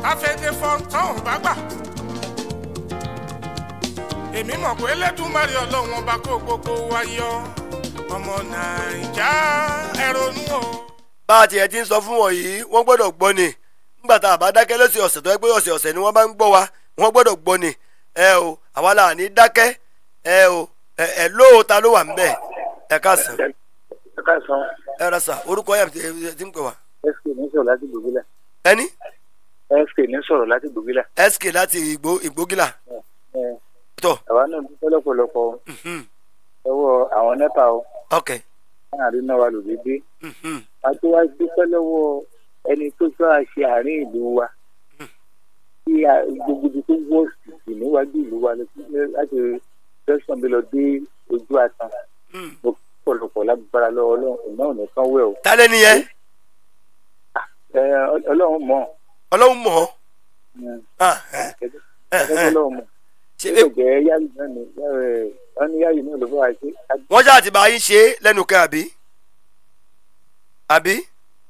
káfíńdé fọ́ńtán ò bá gbà. èmi mọ̀ pé lẹ́dùnmarè ọlọ́run ọba kó gbogbo wa yọ ọmọ nàìjà ẹ ronú o. bá a tiẹ̀ ti ń sọ fún wọn yìí wọ́n gbọ́dọ̀ gbọ́ ni nígbà tá a bá dákẹ́ lọ́sẹ̀ ọ̀sẹ̀ tó yẹ pé ọ̀sẹ̀ ọ̀sẹ̀ ni wọ́n bá ń gbọ́ wa wọ́n gbọ́dọ̀ gbọ́ ni ẹ o àwa là ní dákẹ́ ẹ o ẹ ẹ lóòótá ló wà ń bẹ̀ ẹ káàsán ẹ káàsán ẹ rà sà orúkọ yàrá ti ń pè wá. sk ní sọ̀rọ̀ láti gbògílà ẹni sk ní sọ̀rọ̀ láti gbògílà. sk láti ìgbó ìgbógìlà ẹ tọ àwa náà dúpẹ́ lọ́pọ̀lọpọ̀ mhm, lọ́wọ́ àwọn nẹ́pà o ok láàrin náà wà lòdì dé mhm, àti wá dúpẹ́ lọ́wọ́ ẹni tó sọ àṣẹ àárín ìlú wa tí a- gbogbo ibi tó wọ́ sí níwájú ìlú wa lọ- láti tẹ̀sán mi lọ dé ojú àtàn mhm. mo pọ̀lọpọ̀ lágbára lọ́wọ́ ọlọ́run ìná ò ní kán wẹ̀ o ta lẹ́ni yẹn Ẹ, ọlọ́run mọ̀ ọlọ́run mọ̀ ọ́ Mm. Ah, ẹ, ẹ, ẹ. ọlọ́run mọ̀ ṣe ó lè jẹ́ yáyì náà ni ẹ, wọ́n ní yáyì náà ló fọ́ àṣẹ wọ́n ṣáà ti bá yín ṣe é lẹ́nu kẹ́ àbí àbí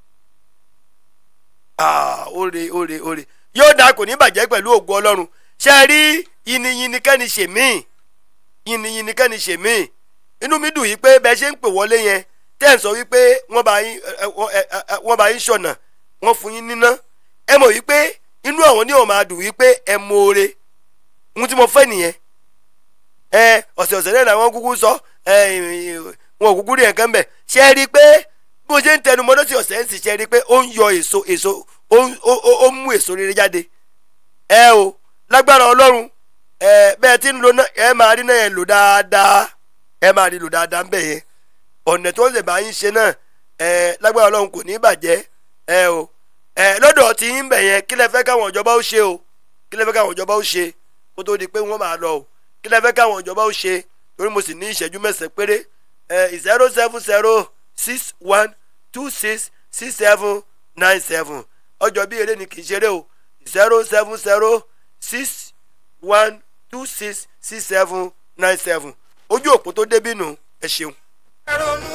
Ah, óre óre óre yóò dáa kò ní bàjẹ́ pẹ̀lú ògùn ọlọ́run ṣe é rí yìnyín kẹ́ni ṣe mí yìnyín kẹ́ni ṣe mí inú mi dùn yìí pé bẹ́ẹ̀ ṣe ń pè wọlé yẹn tẹ́ ẹ̀ ń sọ wípé wọ́n bá yín ẹ, ẹ, ẹ, ẹ, wọ́n bá yín ṣọ̀nà wọ́n fún yín níná ẹ mọ̀ wípé inú àwọn ní ò máa dùn wípé ẹ mọ oore ohun tí mo fẹ́ nìyẹn ẹ ọ̀sẹ̀ ọ̀sẹ̀ náà làwọn kúkú sọ ẹ wọn ò kúkú rí nǹkan bẹ̀ ṣe é rí i pé bí mo ṣe ń tẹnu mọ́tò sí ọ̀sẹ̀ ń sì ṣe é rí i pé ó ń yọ èso èso ó ń- ó ó- ó ń mú èso rere jáde ẹ o lágbára ọlọ́run ẹ bẹ́ẹ̀ tí ń lo náà ẹ máa rí náà yẹn lò dáadáa ẹ máa rí lò dáadáa ń bẹ̀ yẹn ọ̀nà tó ń lè bá yín ṣe náà ẹ lágbára ọlọ́run kò ní bàjẹ́ ẹ o ẹ lọ́dọ̀ tí ń bẹ̀ yẹn kí lẹ fẹ́ káwọn ìjọba ó ṣe o kí lẹ fẹ́ káwọn ìjọba ó ṣe kó tó di pé wọ́n máa lọ o kí lẹ fẹ́ káwọn ìjọba ó ṣe torí mo sì ní ìṣẹ́jú mẹ́sàn-án péré ẹ zero seven zero six one two six six seven nine seven ọjọ́ bí eré ni kì í ṣeré o zero seven zero six one two six six seven nine seven ojú òpó tó débí nù ẹ ṣeun. ẹ ronú